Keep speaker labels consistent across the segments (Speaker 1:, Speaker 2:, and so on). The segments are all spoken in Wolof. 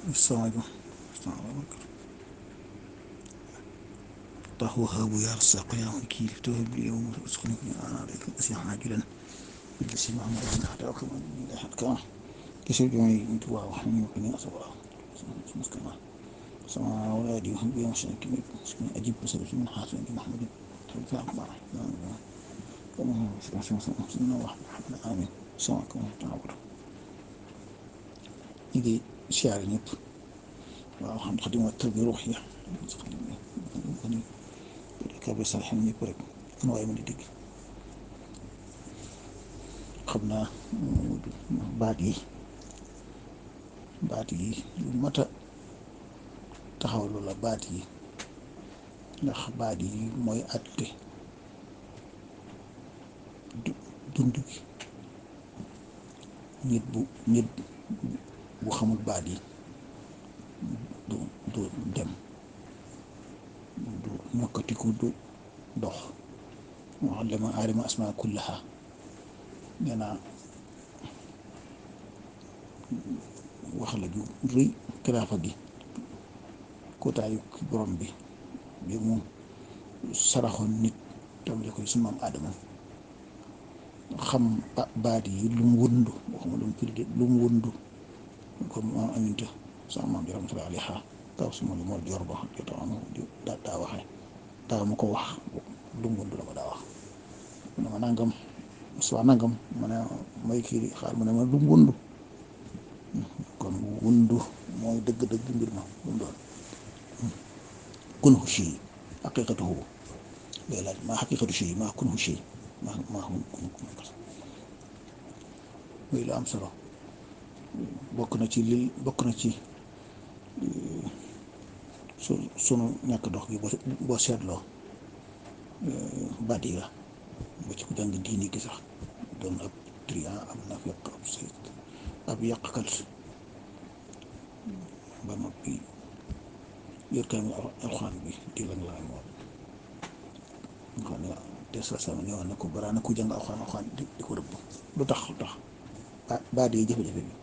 Speaker 1: الصمد الله وهاب يا رزاق يا وكيل توهب لي يوم رزقني انا عليك اسيا عاجلا بالجسم محمد حتى وكما حتى كما كسر جمعي انت واو حمي وقني اصبر مسكما سما ولادي وهم بيوم شنك اجيب بسبب من حاسن محمد تبقى اكبر كما هو سبحانه وتعالى سنة واحد محمد امين سواكم تعبر يجي شعر ñëpp waaw xam xadim wa tarbi ruux ya ni kabe salxin ñëpp rek fu waaye mën di dégg xam naa baat yi baat yi lu mat a taxawlu la baat yi ndax baat yi mooy àtte dund gi nit bu nit bu xamul baat yi du du dem du ñokkatiku du dox moo xam dama aadama asmaa kullaha nee naa wax la ju rëy kilaafa gi kootaayu borom bi bi mu saraxoon nit tamle koy su maam aadama xam baat yi lu mu wundu waxuma lu mu firi lu mu wundu comme maam aminta sama maam jaram sala aliha kaw suma lu moo jor ba jota am daa daa waxe daa ma ko wax lu mu wundu la ma daa wax mu ne ma nangam soit nangam ma ne may kii xaar mu ne ma lu mu wundu kon wundu mooy dëgg-dëgg mbir ma lu mu doon kunhu shay haqiqatuhu lay laaj maa haqiqatu shay maa kunhu shay maa maa kun kun muy lu am solo bokk na ci li bokk na ci su sunu ñàkk dox gi boo seetloo baat yi la ba ci ku jàng diini gi sax doon ab trian ab nafiq ab sayt ab yàqkat ba noppi yor kaamil alxuraan bi di lang laa moom nga xam ne te sa sama ñëwoon na ko balaa na ku jàng alxuraan alxuraan di di ko rëbb lu tax lu tax baat yi jafe-jafe bi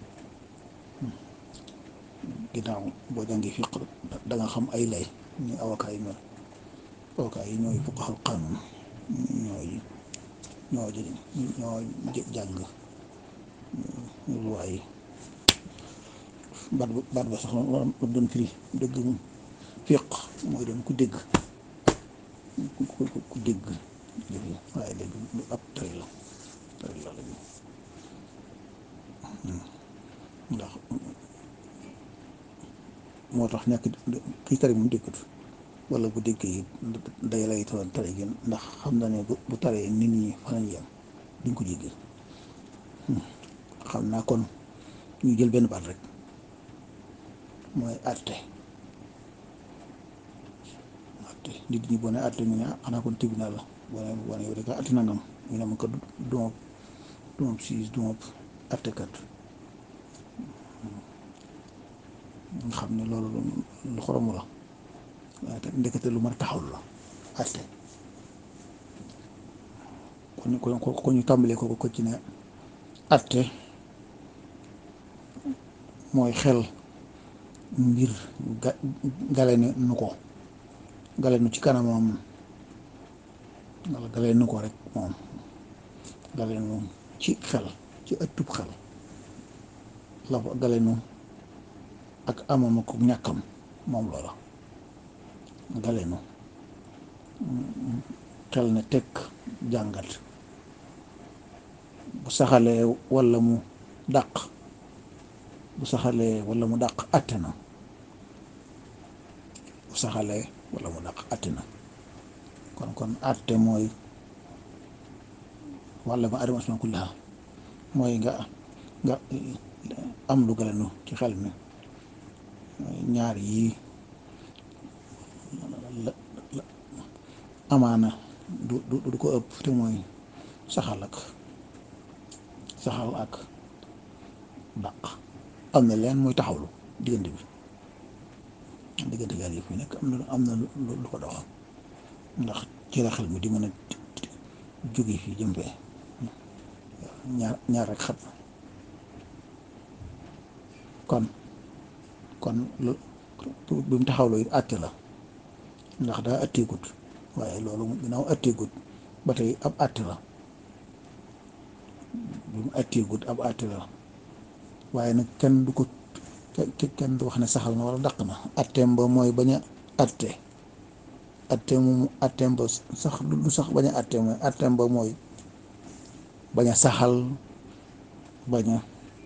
Speaker 1: ginnaaw boo jàngee fiq da nga xam ay lay ñu avocat yi mel avocat yi ñooy fuqahaa qaanuun ñooy ñoo ñoo jàng luwaay yi baat ba baat ba sax la doon firi dëgg fiq mooy doon ku dégg ku ku dégg waaye léegi lu ab tari la tari la léegi ndax moo tax nekk kii tari mu déggut wala bu déggee it day lay toon tari gi ndax xam na ne bu taree nit ñi fa lañ yem duñ ko jéggi xam naa kon ñu jël benn baat rek mooy àtte àtte nit ñi boo ne àtte ñu ne xanaa kon tribunal la boo ne boo ne yow rek àtte nangam ñu ne ma ko dumab dumab siis dumab àttekat nga xam ne loolu lu xoromu la waaye te ndekete lu mën a taxawlu la àtte kon kon ko ñu tàmbalee ko ko ci ne àtte mooy xel mbir ga gale nu ko gale nu ci kanamam wala gale nu ko rek moom gale nu ci xel ci ëttub xel la gale nu ak amam ak ñàkkam moom loola gale nu xel ne tekk jàngat bu saxalee walla mu dàq bu saxalee walla mu dàq àtte na bu saxalee walla mu dàq àtte na kon kon àtte mooy walla ma adama asma kullaha mooy nga nga am lu galanu ci xel mi ñaar yii amaana du du du ko ëpp te mooy saxal ak saxal ak dàq am na leen muy taxawlu diggante bi diggante gaal yi fi nekk am na am na lu ko dox ndax ci la xel mi di mën a jóge fii jëm fee ñaar ñaar rek xat kon kon lu bi mu taxawloo it àtte la ndax daa àtteegut waaye loolu ginnaaw àtteegut ba tey ab àtte la bi mu àtteegut ab àtte la waaye nag kenn du ko kenn du wax ne saxal na wala dàq na àtteem ba mooy bañ a àtte àtteem mu àtteem ba sax du sax bañ a àtte mooy àtteem ba mooy bañ a saxal bañ a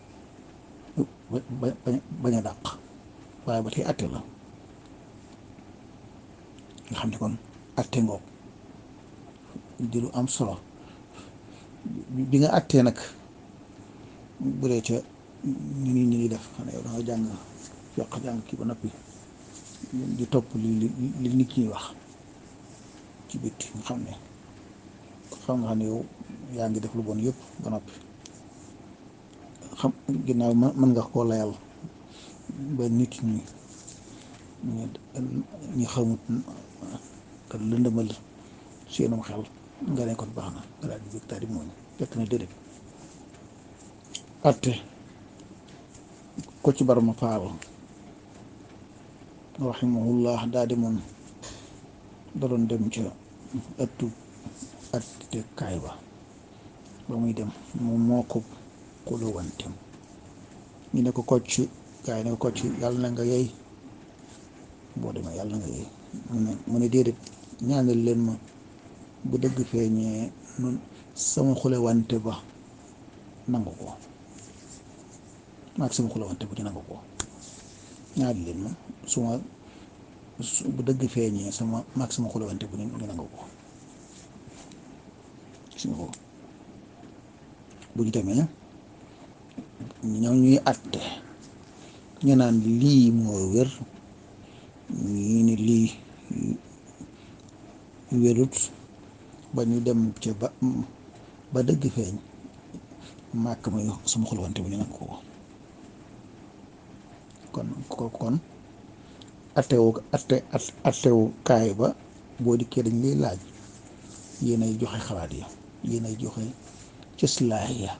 Speaker 1: bañ a dàq waaye ba tey àtte la nga xam ne kon àtte ngoog di lu am solo bi nga àttee nag bu dee ca ni nit ñi def xam ne yow da nga jàng yokk jàng kii ba noppi di topp li li nit ñi wax ci bitti nga xam ne xam nga xam ne yow yaa ngi def lu bon yëpp ba noppi xam ginnaaw mën nga koo layal ba nit ñi ñi xamut te lëndëmal seenum xel nga ne kon baax na nga daal di jóg daal di mooñ fekk na déedéet atte ko ci barama faal rahimahullah daal di moom da doon dem ca ëttu atte kaay ba ba muy dem moom moo ko xuluwantem ñu ne ko kocc kaay ne ko kocc yàlla na nga yey boo demee yàlla na nga yey mu ne mu ne déedéet ñaanal leen ma bu dëgg feeñee nun sama xulewante ba nangu ko maag sama xulewante ba di nangu ko ñaari leen ma su ma bu dëgg feeñee sama maag sama xulewante bu ñu nangu ko gis nga ko bu ñu demee ñoom ñuy àtte ñu naan lii moo wér ñii ni lii wérut ba ñu dem ca ba ba dëgg feeñ màkk may sama xulwante bu ñu nag ko kon ko kon attewu atte attewu kaay ba boo dikkee dañ lay laaj yéenay joxe xalaat yi yéenay joxe cëslaay ya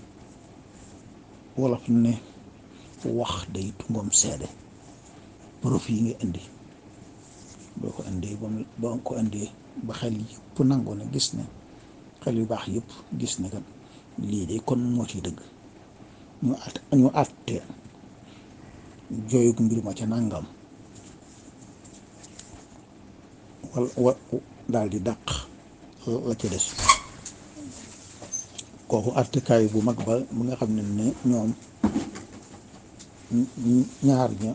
Speaker 1: wolof ne wax day tungoom seede profit yi nga indi boo ko indee ba mu boo ko indee ba xel yëpp nangoo ne gis ne xel yu baax yëpp gis ne kat lii de kon moo ciy dëgg ñu at ñu àtte jooyug mbir ma ca nangam wal wa daal di dàq la ca des kooku àttekaay bu mag ba bu nga xam ne ne ñoom ñaar ña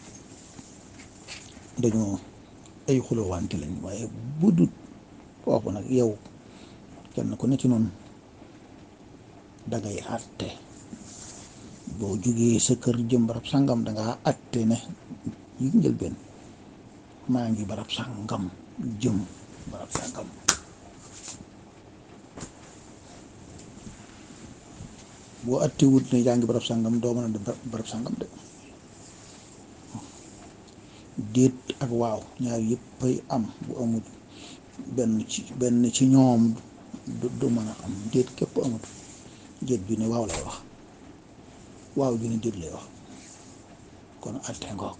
Speaker 1: dañoo ay xulowante lañ waaye bu dut foofu nag yow kenn ku ne ci noonu dangay àtte boo jugee sa kër jëm barab sàngam dangaa àtte ne yi njël benn maa ngi barab sàngam jëm barab sàngam boo àtte wut ne yaa ngi barab sàngam doo mën a dem barab sàngam de déet ak waaw ñaar yëpp ay am bu amut benn ci benn ci ñoom du mën a am déet képp amut déet ju ne waaw lay wax waaw ju ne déet lay wax kon atte ngoog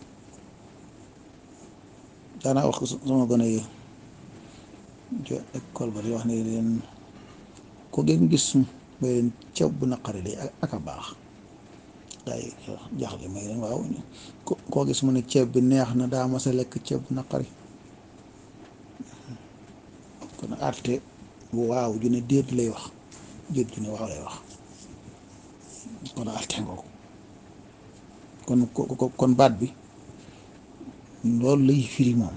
Speaker 1: daanaa wax ko sama gone yi ca école ba di wax ne leen ko ngeen gis may leen ceeb bu naqari de ak a baax day jaaxle may leen waaw koo gis mu ne ceeb bi neex na daa mas a lekk ceeb bu naqari kon àtte waaw ju ne déet lay wax déet ju ne waaw lay wax kon àtte ngoo kon kon baat bi loolu lay firi moom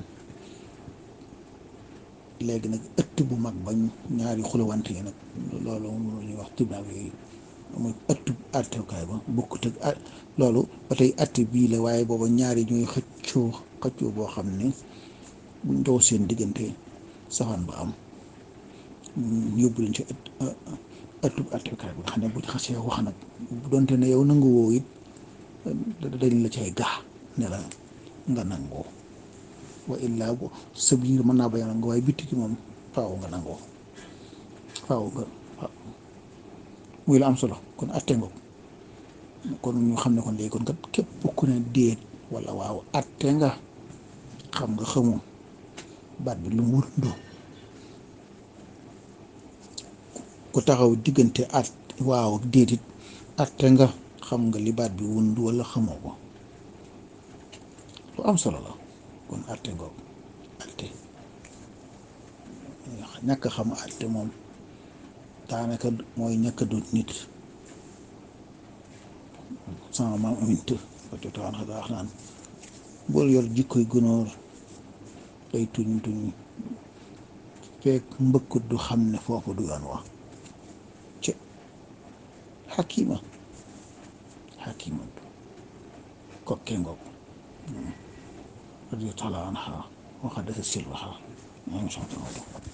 Speaker 1: léegi nag ëtt bu mag bañ ñaari xulawante yi nag loolu moom la ñuy wax tribunal yooyu mooy ëttu àttekaay ba bokkut ak loolu ba tey àtte bii la waaye booba ñaari ñooy xëccoo xëccoo boo xam ne buñ dow seen diggante safaan ba am yóbbu leen ci ëtt ëttu àttekaay bi nga xam ne buñ xasee wax nag bu doonte ne yow nangu woo it dañ la cay gaa ne la nga nangoo wa illaa bu sa biir mën naa bañ a nangoo waaye bitti ki moom faaw nga nangoo faaw nga waaw muy la am solo kon atte nga kon ñu xam ne kon léegi kon kat képp ku ne déet wala waaw atte nga xam nga xamoo baat bi lu mu wërndoo ku taxaw diggante at waaw ak déedit atte nga xam nga li baat bi wund wala xamoo ko lu am solo la kon atte ngoog atte ñàkk xam atte moom daanaka mooy ñàkk a doon nit sama maam amint ba jotaan xa wax naan bool yor jikkoy gunóor day tuñ tuñ fekk mbëkkut du xam ne foofu du yoon wa ci xakima xakima kokke ngoog radio taala anha waxa dasa silwaxa ñaa ngi sant